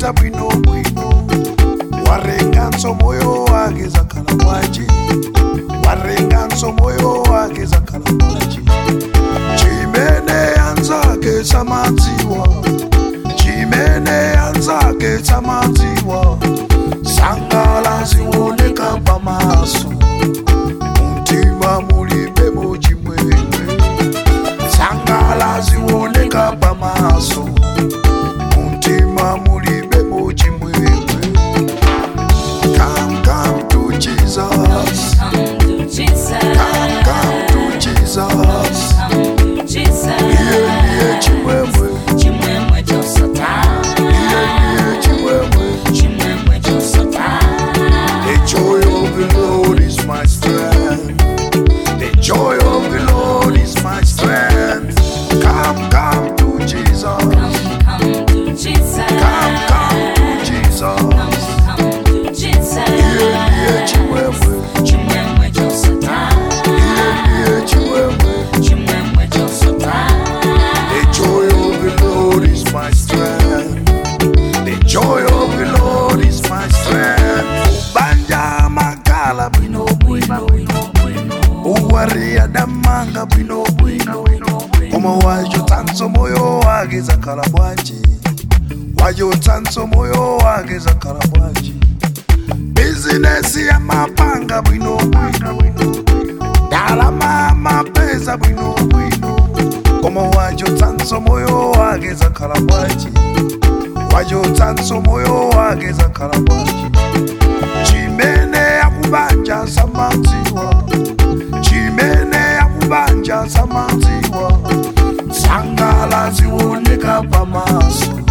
waita bwino bwino warenganso moyo wake zakhala bwanji warenganso moyo wake zakhala bwanji chimene anzake samadziwa chimene anzake samadziwa sangala zioneka pamaso mtima mulibe muchimwemwe sangala zioneka pamaso mtima mulibe muchimwemwe come come to jesus Come to Jesus. come come to jesus Come to Jesus. iye ndiye chimwemwe Chimwemwe chosota. iye ndiye chimwemwe Chimwemwe chosota. The joy of the Lord is my strength. The joy of the Lord is my strength. Come, come to Jesus. Come, come to Jesus. Come, come to Jesus. Come, come to Jesus. Iye ndiye chimwemwe. Chimwemwe chosota. Iye ndiye chimwemwe. Chimwemwe chosota. The joy of the Lord is my strength. The joy of the Lord is my strength. Banja makala bwino bwino. uwaria damanga bwino bwino koma wacho tanso moyo wake zakhala bwanji wacho tanso moyo wake zakhala bwanji bizinesi ya mapanga bwino bwino dalama mapesa bwino bwino koma wacho tanso moyo wake zakhala bwanji wacho tanso moyo wake zakhala bwanji chimene akubanja samadziwa chimene akubanja samadziwa sangala zioneka pamaso